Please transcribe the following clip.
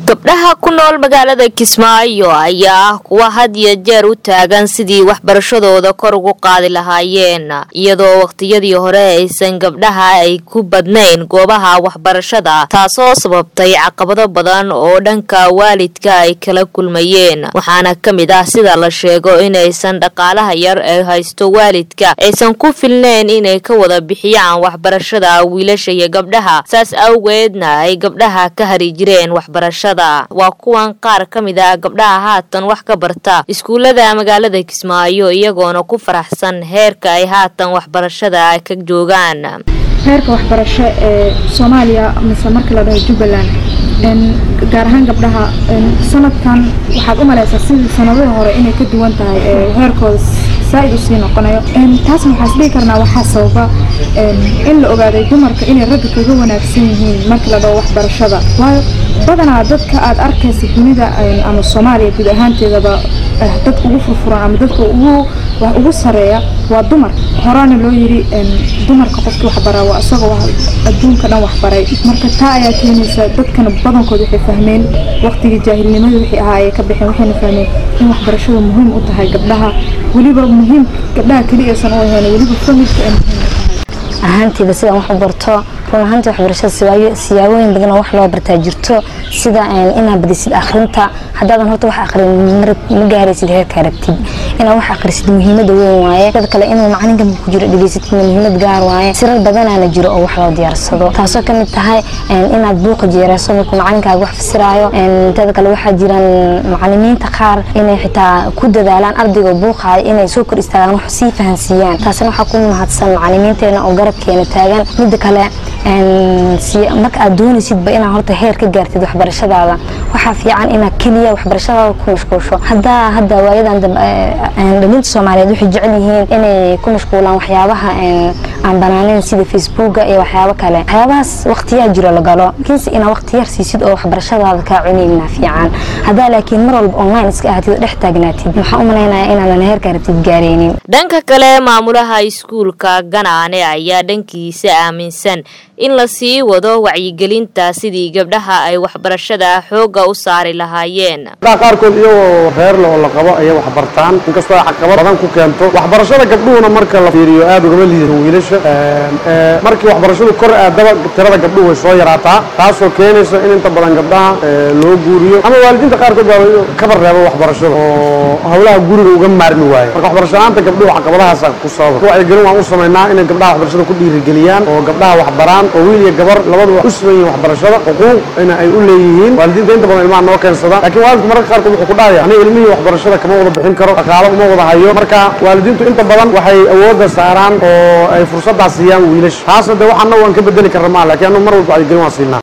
gabdhaha ku nool magaalada kismaayo ayaa ah kuwa had iyo jeer u taagan sidii waxbarashadooda kor ugu qaadi lahaayeen iyadoo wakhtiyadii hore aysan gabdhaha ay ku badnayn goobaha waxbarashada taasoo sababtay caqabado badan oo dhanka waalidka ay kala kulmayeen waxaana ka mid ah sida la sheego inaysan dhaqaalaha yar ee haysto waalidka aysan ku filneyn inay ka wada bixiyaan waxbarashada wiilasha iyo gabdhaha saas awgeedna ay gabdhaha ka hari jireen waxbarashada waa kuwan qaar ka mid ah gabdhaha haatan wax ka barta iskuullada magaalada kismaayo iyagoona ku faraxsan heerka ay haatan waxbarashada ay ka joogaan heerka waxbarasho ee soomaaliya mise marka la dhaho jubbaland gaar ahaan gabdhaha sanadkan waxaad u malaysaa sidii sanadihii hore inay ka duwan tahay heerkooda saaid usii noqonayo taasna waxaa isdhihi karnaa waxaa sababa in la ogaaday dumarka inay ragga kaga wanaagsan yihiin marka la dhaho waxbarashada waayo badanaa dadka aad arkaysa dunida ama soomaaliya guud ahaanteedaba dadka ugu furfuran ama dadka ugu wax ugu sareeya waa dumar horaana loo yiri dumarka qofkii waxbaraa waa isagoo adduunka dhan waxbaray marka taa ayaa keenaysa dadkana badankood waxay fahmeen waqtigii jaahilnimada wixii ahaa ayay ka baxeen waxayna fahmeen in waxbarashada muhiim u tahay gabdhaha weliba muhiim gabdhaha keliya aysan u ahayn weliba familka ay muhiim u tahay ahaantiiba sidaan wax u barto run ahaantii waxbarashada siyaabooyin badan oo wax loo bartaa jirto sida inaad badisid akhrinta haddaadan horta wax akhrin ma gaaraysid heerka aragtid inaad wax akhrisid muhiimada weyn waaye dad kale inuu macalinka ku jiro dhegeysidna muhiimad gaar waaye sirar badanaana jiro oo wax loo diyaarsado taasoo ka mid tahay inaad buuqa jeerayso markuu macalinkaaga wax fasiraayo dad kale waxaa jiraan macalimiinta qaar inay xitaa ku dadaalaan ardayga buuqaaya inay soo kor istaagaan wax sii fahansiiyaan taasina waxaa ku mahadsan macalimiinteena oo garabkeena taagan midda kale marka aad doonaysidba inaad horta heer ka gaartid waxbarashadaada waxaa fiican inaad keliya waxbarashadaada ku mashquulsho haddaa hadda waayadan dhalinta soomaaliyeed waxay jecel yihiin inay ku mashquulaan waxyaabaha aan banaaneyn sida facebooka iyo waxyaabo kale waxyaabahaas waqtiyaa jiro la galo laakiinse inaad waqti yar siisid oo waxbarashadaada kaa cunayna fiican haddaa laakiin mar walba online iska ahatid oo dhex taagnaatid waxaan u malaynayaa inaadan heerka rabtid gaaraynin dhanka kale maamulaha iskuulka ganaane ayaa dhankiisa aaminsan in la sii wado wacyigelinta sidii gabdhaha ay waxbarashada xoogga u saari lahaayeen gabdhaha qaarkood iyagoo reerle oo la qabo ayay waxbartaan inkastoo ay caqabad badan ku keento waxbarashada gabdhuhuna marka la fiiriyo aad ugama liidan wiilasha markii waxbarashadu kor aadaba tirada gabdhuhu way soo yaraataa taasoo keenaysa in inta badan gabdhaha loo guuriyo ama waalidiinta qaarkood baa kaba reebo waxbarashada oo howlaha guriga uga maarmi waayo marka waxbarashadaanta gabdhuhu caqabadahaasa ku sababa wacyigelin waan u samaynaa inay gabdhaha waxbarashada ku dhiirigeliyaan oo gabdhaha waxbaraan oo wiil iyo gabar labaduba u siman yihiin waxbarashada xuquuq ina ay u leeyihiin waalidiinta inta badan ilmaha noo keensada laakiin waalidku mararka qaarkood wuxuu ku dhahaya aniga ilmihii waxbarashada kama wada bixin karo dhaqaalo uma wada hayo marka waalidiintu inta badan waxay awoodda saaraan oo ay fursaddaas siiyaan wiilasha taasna de waxaana waan ka bedeli karna maa lakiin anu mar walba wacyigelin waan siinaa